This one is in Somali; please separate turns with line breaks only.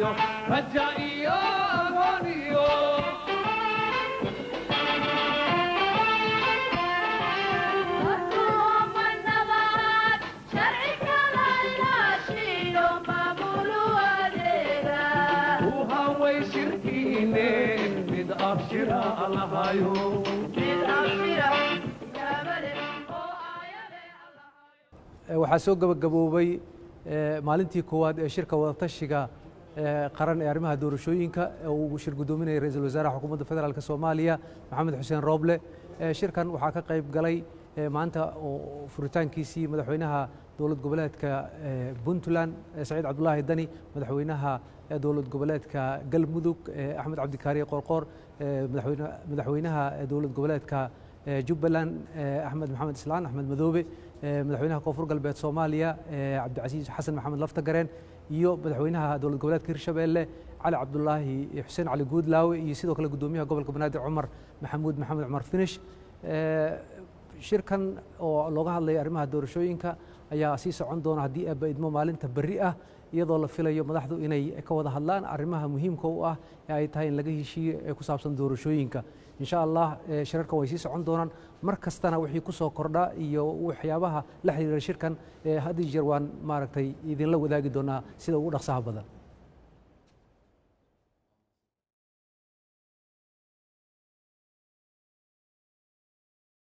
raja iyo aqoon iyo u haway shirkiine mid abshira allahayo
waxaa soo gabagaboobay maalintii koowaad ee shirka wadatashiga qaran ee arrimaha doorashooyinka uu shir guddoominaya ra-iisul wasaaraha xukuumadda federaalk soomaaliya maxamed xuseen rooble shirkan waxaa ka qayb galay maanta oo furitaankiisii madaxweynaha dowlad goboleedka puntland saciid cabdulaahi dani madaxweynaha dowlad goboleedka galmudug axmed cabdikaariye qorqoor madaxweynaha dowlad goboleedka jubbaland axmed maxamed islaan axmed madoobe madaxweynaha koonfur galbeed soomaaliya cabdicasiis xasan maxamed laftagareen iyo madaxweynaha dowlad goboleedka hirshabeelle cali cabdulaahi xuseen cali guudlaawe iyo sidoo kale guddoomiyaha gobolka banaadir cumar maxamuud maxamed cumar finish shirkan oo looga hadlaya arrimaha doorashooyinka ayaa sii socon doona haddii aaba idmo maalinta berri ah iyadoo la filayo madaxdu inay ka wada hadlaan arrimaha muhiimka u ah ee ay tahay in laga heshiiyo ee ku saabsan doorashooyinka insha allah shirarkan way sii socon doonaan mar kastana wixii ku soo kordha iyo waxyaabaha la xiriira shirkan had iyo jeer waan maaragtay idinla wadaagi doonaa sida ugu dhaqsaha badan